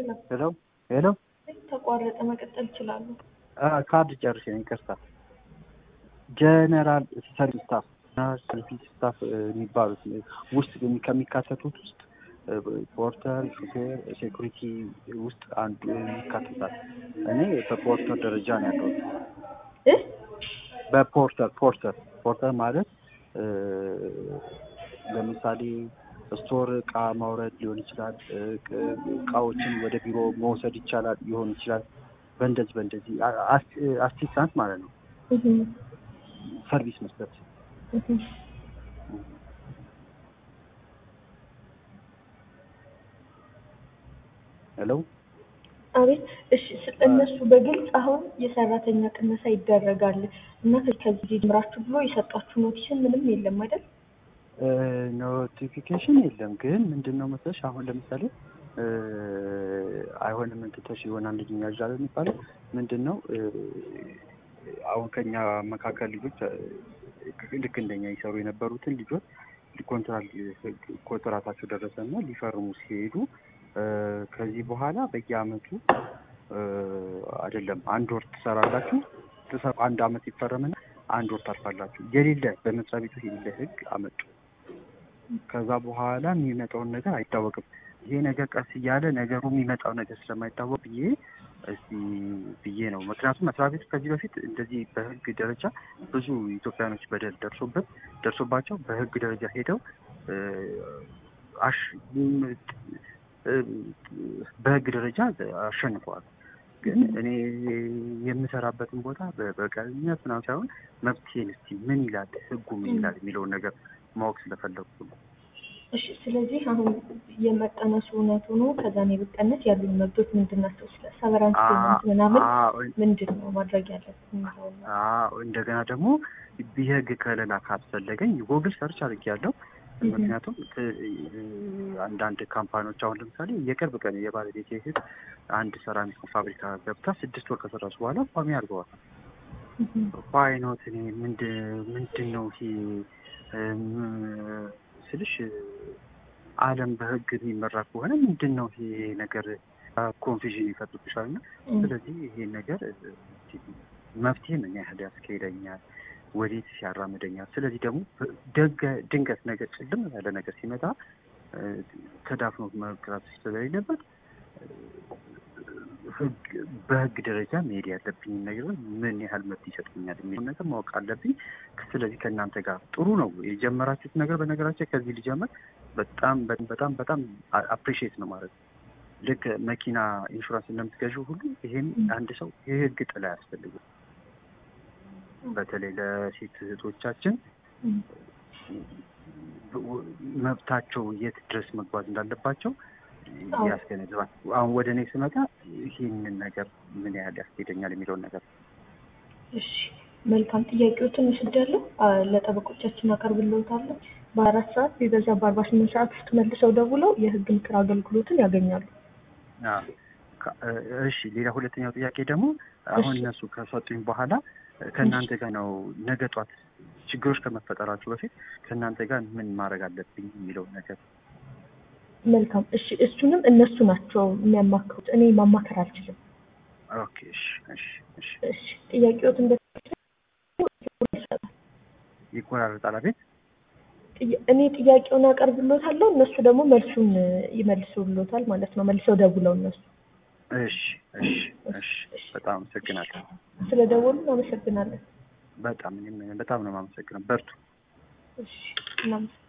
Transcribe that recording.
የለም ሄሎ ሄሎ ተቋረጠ። መቀጠል ይችላሉ። ካርድ ጨርሼ ነው ይቅርታ። ጀነራል ሰርቪስ ስታፍ እና ሰርቪስ ስታፍ የሚባሉት ውስጥ ከሚካተቱት ውስጥ ፖርተር፣ ሹፌር፣ ሴኩሪቲ ውስጥ አንዱ ይካተታል። እኔ በፖርተር ደረጃ ነው ያለሁት። እ በፖርተር ፖርተር ፖርተር ማለት ለምሳሌ ስቶር እቃ ማውረድ ሊሆን ይችላል። እቃዎችን ወደ ቢሮ መውሰድ ይቻላል ሊሆን ይችላል። በእንደዚህ በእንደዚህ አሲስታንት ማለት ነው። ሰርቪስ መስጠት ሄሎ አቤት። እሺ እነሱ በግልጽ አሁን የሰራተኛ ቅነሳ ይደረጋል እና ከዚህ ጀምራችሁ ብሎ የሰጣችሁ ኖቲሽን ምንም የለም አይደል? ኖቲፊኬሽን የለም። ግን ምንድን ነው መሰለሽ አሁን ለምሳሌ አይሆንም እንትተሽ የሆነ አንድ ልጅ ያዣል የሚባለው ምንድን ነው አሁን ከኛ መካከል ልጆች ልክ እንደኛ ይሰሩ የነበሩትን ልጆች ኮንትራታቸው ደረሰና ሊፈርሙ ሲሄዱ ከዚህ በኋላ በየአመቱ አይደለም አንድ ወር ትሰራላችሁ፣ አንድ አመት ይፈረምና አንድ ወር ታርፋላችሁ። የሌለ በመስሪያ ቤቱ የሌለ ህግ አመጡ። ከዛ በኋላ የሚመጣውን ነገር አይታወቅም። ይሄ ነገር ቀስ እያለ ነገሩ የሚመጣው ነገር ስለማይታወቅ ብዬ እስቲ ብዬ ነው። ምክንያቱም መስሪያ ቤቱ ከዚህ በፊት እንደዚህ በህግ ደረጃ ብዙ ኢትዮጵያኖች በደል ደርሶበት ደርሶባቸው በህግ ደረጃ ሄደው በህግ ደረጃ አሸንፈዋል። ግን እኔ የምሰራበትን ቦታ በበቀልነት ምናምን ሳይሆን መብቴን እስቲ ምን ይላል ህጉ ምን ይላል የሚለውን ነገር ማወቅ ስለፈለጉ ነው። እሺ ስለዚህ አሁን የመቀነሱ እውነት ሆኖ ከዛ ነው የብቀነስ ያሉኝ መብቶች ምንድን ናቸው? ስለ ሰቨራንስ ፔመንት ምናምን ምንድን ነው ማድረግ ያለብን? እንደገና ደግሞ የህግ ከለላ ካስፈለገኝ ጎግል ሰርች አድርጌያለሁ። ምክንያቱም አንዳንድ ካምፓኒዎች አሁን ለምሳሌ የቅርብ ቀን የባለቤት እህት አንድ ሰራሚክ ፋብሪካ ገብታ ስድስት ወር ከሰራች በኋላ ቋሚ አድርገዋል። ፋይኖት እኔ ምንድን ነው ይሄ ስልሽ ዓለም በህግ የሚመራ ከሆነ ምንድን ነው ይሄ ነገር ኮንፊዥን ይፈጥርብሻል። እና ስለዚህ ይሄን ነገር መፍትሄ ምን ያህል ያስካሄደኛል፣ ወዴት ሲያራምደኛል። ስለዚህ ደግሞ ድንገት ነገር ጭልም ያለ ነገር ሲመጣ ተዳፍኖ መቅረት ስለሌለበት በህግ ደረጃ መሄድ ያለብኝ ነገር ምን ያህል መብት ይሰጡኛል የሚለው ነገር ማወቅ አለብኝ። ስለዚህ ከእናንተ ጋር ጥሩ ነው የጀመራችሁት ነገር። በነገራችን ከዚህ ሊጀምር በጣም በጣም በጣም አፕሪሺየት ነው ማለት ነው። ልክ መኪና ኢንሹራንስ እንደምትገዢው ሁሉ ይሄም አንድ ሰው የህግ ጥላ ያስፈልግም። በተለይ ለሴት እህቶቻችን መብታቸው የት ድረስ መጓዝ እንዳለባቸው ያስገነዝባል። አሁን ወደ እኔ ስመጣ ይህንን ነገር ምን ያህል ያስኬደኛል የሚለውን ነገር እሺ፣ መልካም ጥያቄዎችን ወስጃለሁ። ለጠበቆቻችን አቀርብልዎታለሁ። በአራት ሰዓት ቢበዛ በአርባ ስምንት ሰዓት ውስጥ መልሰው ደውለው የህግ ምክር አገልግሎትን ያገኛሉ። እሺ፣ ሌላ ሁለተኛው ጥያቄ ደግሞ አሁን እነሱ ከሰጡኝ በኋላ ከእናንተ ጋር ነው ነገ ጧት ችግሮች ከመፈጠራችሁ በፊት ከእናንተ ጋር ምን ማድረግ አለብኝ የሚለውን ነገር መልካም እሺ፣ እሱንም እነሱ ናቸው የሚያማክሩት። እኔ ማማከር አልችልም። ኦኬ፣ እሺ፣ እሺ፣ እሺ። እሺ፣ ጥያቄዎት እንደ ይቆራረጣል። አቤት። እኔ ጥያቄውን አቀርብሎታለሁ፣ እነሱ ደግሞ መልሱን ይመልሱሎታል ማለት ነው። መልሰው ደውለው እነሱ። እሺ፣ እሺ፣ እሺ። በጣም አመሰግናለሁ። ስለ ደወሉ አመሰግናለን። በጣም እኔም በጣም ነው የማመሰግነው። በርቱ። እሺ፣ እናመሰግናለን።